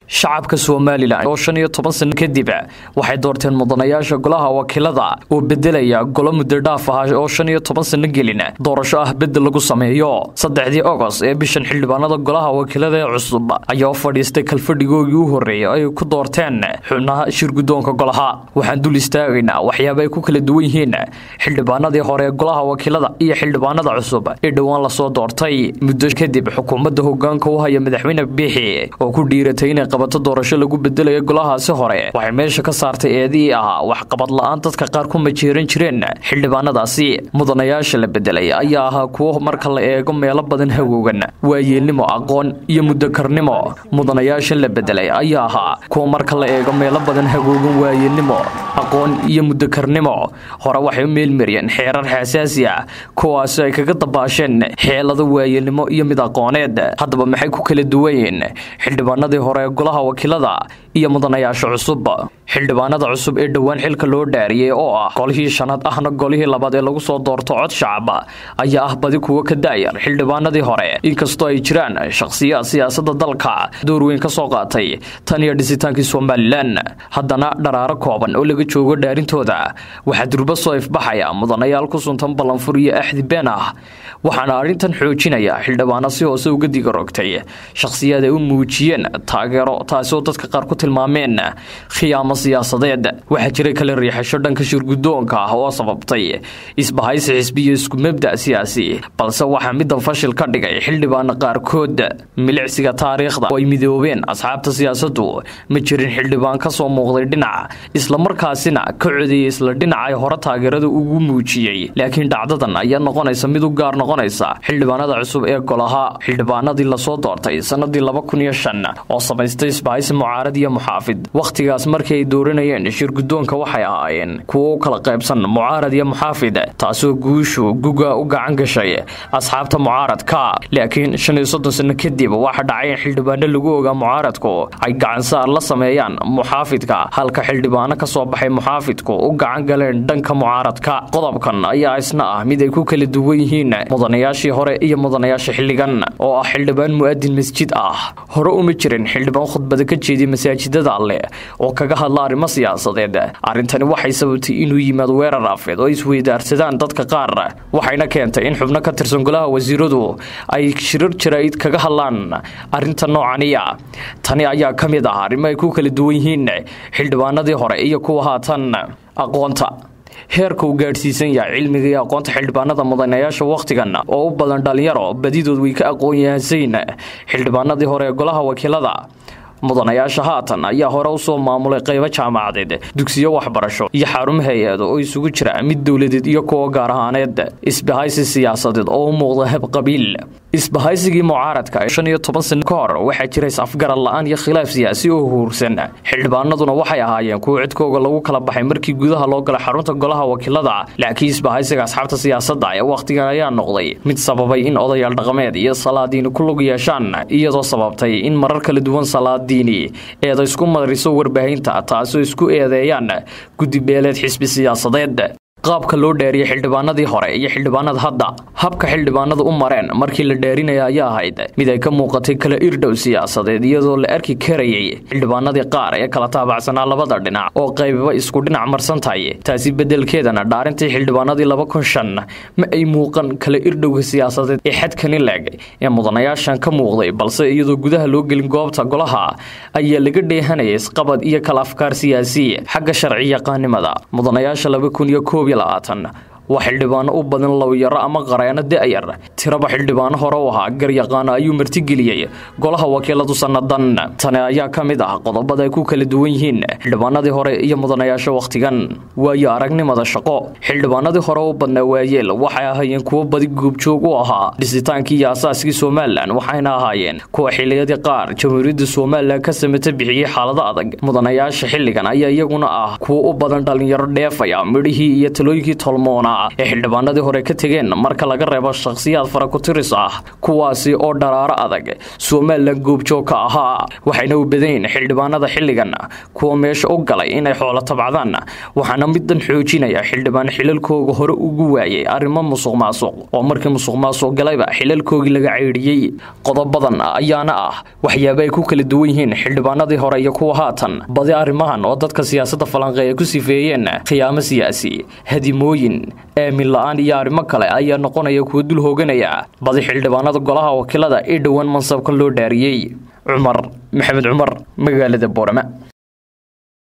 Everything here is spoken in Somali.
shacabka somalilan oo shan iyo toban sano kadib waxay doorteen mudanayaasha golaha wakiilada oo bedelaya golo muddo dhaaf ah oo shan iyo toban sano gelin doorasho ah bedel lagu sameeyo saddexdii ogos ee bishan xildhibaanada golaha wakiilada ee cusub ayaa fadhiistay kalfadhigoogii u horreeyay ay ku doorteen xubnaha shirgudoonka golaha waxaan dul istaagaynaa waxyaaba ay ku kala duwan yihiin xildhibaanadii hore ee golaha wakiilada iyo xildhibaanada cusub ee dhowaan lasoo doortay muddo kadib xukuumadda hogaanka u haya madaxweyne biixi oo ku dhiiratay inay qabato doorasho lagu bedelayo golahaasi hore waxay meesha ka saartay eedihii ahaa waxqabad la-aan dadka qaar ku majeeran jireen xildhibaanadaasi mudanayaasha la bedelay ayaa ahaa kuwo marka la eego meelo badan hagoogan waayeelnimo aqoon iyo muddokarnimo mudanayaasha la bedelay ayaa ahaa kuwo marka la eego meelo badan hagoogan waayeelnimo aqoon iyo muddokarnimo hore waxay u meelmariyeen xeerar xasaasi ah kuwaasi ay kaga dabaasheen xeelado waayeelnimo iyo mid aqooneed haddaba maxay ku kala duwanyiin xildhibaanadii hore ee golaha wakiilada iyo mudanayaasha cusub xildhibaanada cusub ee dhowaan xilka loo dhaariyey oo ah golihii shanaad ahna golihii labaad ee lagu soo doorto cod shacab ayaa ah badi kuwo ka daayar xildhibaanadii hore inkastoo ay jiraan shakhsiyaad siyaasadda dalka door weyn ka soo qaatay tan iyo dhisitaankii somalilan haddana dharaaro kooban oo laga joogo dhaarintooda waxaa durba soo ifbaxaya mudanayaal ku suntan ballanfur iyo axdi been ah waxaana arrintan xoojinaya xildhibaano si hoose uga diga rogtay shakhsiyaad ay u muujiyeen taageero taasoo dadka qaar ku tilmaameen khiyaamo siyaasadeed waxaa jiray kala riixasho dhanka shirgudoonka ah oo sababtay isbahaysi xisbi iyo isku mabda siyaasi balse waxaa middan fashil ka dhigay xildhibaano qaarkood milicsiga taariikhda oo ay midoobeen asxaabta siyaasaddu ma jirin xildhibaan ka soo muuqday dhinac islamarkaasina ka codeeyey isla dhinac ay hore taageerada ugu muujiyey laakiin dhacdadan ayaa noqonaysa mid u gaar noqonaysa xildhibaanada cusub ee golaha xildhibaanadii lasoo doortay sanadii laba kun iyo shan oo samaystay isbahaysi mucaarad iyo muxaafid wakhtigaas markii ay dooranayeen shirgudoonka waxay ahaayeen kuwo u kala qaybsan mucaarad iyo muxaafid taasoo guushu guga u gacan gashay asxaabta mucaaradka laakiin shan iyo soddon sano kadib waxa dhacay in xildhibaano lagu ogaa mucaaradku ay gacansaar la sameeyaan muxaafidka halka xildhibaano ka soo baxay muxaafidku u gacan galeen dhanka mucaaradka qodobkan ayaa isna ah mid ay ku kala duwan yihiin mudanayaashii hore iyo mudanayaasha xilligan oo ah xildhibaan mu'adin masjid ah hore uma jirin xildhibaan khudbada ka jeediya masaajidada alleh oo kaga hadla arrimo siyaasadeed arrintani waxay sababtay inuu yimaado weerar afeed oo isweydaarsadaan dadka qaar waxayna keentay in xubno ka tirsan golaha wasiiradu ay shirar jaraa'id kaga hadlaan arrinta noocaniya tani ayaa ka mid ah arrimo ay ku kala duwan yihiin xildhibaanadii hore iyo kuwa haatan aqoonta heerka uu gaadhsiisan yahay cilmiga iyo aqoonta xildhibaanada mudanayaasha wakhtigan oo u badan dhalinyaro badidood way ka aqoon yahansayn xildhibaanadii hore ee golaha wakiilada mudanayaasha haatan ayaa hore usoo maamulay qaybo jaamacadeed dugsiyo waxbarasho iyo xarumo hay-ado oo isugu jira mid dowladeed iyo kuwa gaar ahaaneed isbahaysi siyaasadeed oo u muuqda heb qabiil isbahaysigii mucaaradka shan iyo toban sano ka hor waxaa jira is-afgarad la-aan iyo khilaaf siyaasi oo huursan xildhibaanaduna waxay ahaayeen kuwo cidkooga lagu kala baxay markii gudaha loo galay xarunta golaha wakiilada laakiin isbahaysiga asxaabta siyaasadda ee wakhtigan ayaa noqday mid sababay in odayaal dhaqameed iyo salaadiini ku lug yeeshaan iyadoo sababtay in marar kala duwan salaadiini eeda isku mariso warbaahinta taasoo isku eedeeyaan guddibeeleed xisbi siyaasadeed qaabka loo dhaariyey xildhibaanadii hore iyo xildhibaanada hadda habka xildhibaanadu u mareen markii la dhaarinaya ayaa ahayd mid ay ka muuqatay kala irdhow siyaasadeed iyadoo la arki karayay xildhibaanadii qaar ee kala taabacsanaa labada dhinac oo qaybiba isku dhinac marsan tahay taasi bedelkeedana dhaarintii xildhibaanadii laba kun shan ma ay muuqan kala irdhowga siyaasadeed ee xadkani leeg ee mudanayaashan ka muuqday balse iyadoo gudaha loo gelin goobta golaha ayaa laga dheehanaya isqabad iyo kala afkaar siyaasi xagga sharci yaqaanimada mudanayaasha laba kun iyo koob waa xildhibaano u badan lawyaro ama qareeno da-yar tiraba xildhibaano hore u ahaa garyaqaano ayuu martigeliyey golaha wakiiladu sannadan tani ayaa ka mid ah qodobada ay ku kala duwan yihiin xildhibaanadii hore iyo mudanayaasha wakhtigan waayo aragnimada shaqo xildhibaanadii hore u badnaa waayeel waxay ahaayeen kuwo badi guubjoog u ahaa dhisitaankii iyo asaaskii somalilan waxayna ahaayeen kuwa xiliyadii qaar jamhuuriyadda somalilan ka samata bixiyey xaalado adag mudanayaasha xilligan ayaa iyaguna ah kuwo u badan dhalinyaro dheefaya midhihii iyo talooyinkii tolmoona ee xildhibaanadii hore ka tegeen marka laga reebo shakhsiyaad faraku-tiris ah kuwaasi oo dharaaro adag somalilan goobjoog ka ahaa waxayna u badayn xildhibaanada xilligan kuwa meesha u galay inay xoolo tabcdaan waxaana midan xoojinaya xildhibaan xilalkooga hore ugu waayay arrimo musuq maasuq oo markii musuq maasuq galayba xilalkoogii laga ceydhiyey qodobadan ayaana ah waxyaaba ay ku kala duwan yihiin xildhibaanadii hore iyo kuwa haatan badi arrimahan oo dadka siyaasadda falanqeeya ku sifeeyeen khiyaamo siyaasi hadimooyin aamin la-aan iyo arrimo kale ayaa noqonaya kuwa dul hooganaya badi xildhibaanada golaha wakiilada ee dhowaan mansabka loo dhaariyey cumar maxamed cumar magaalada boorama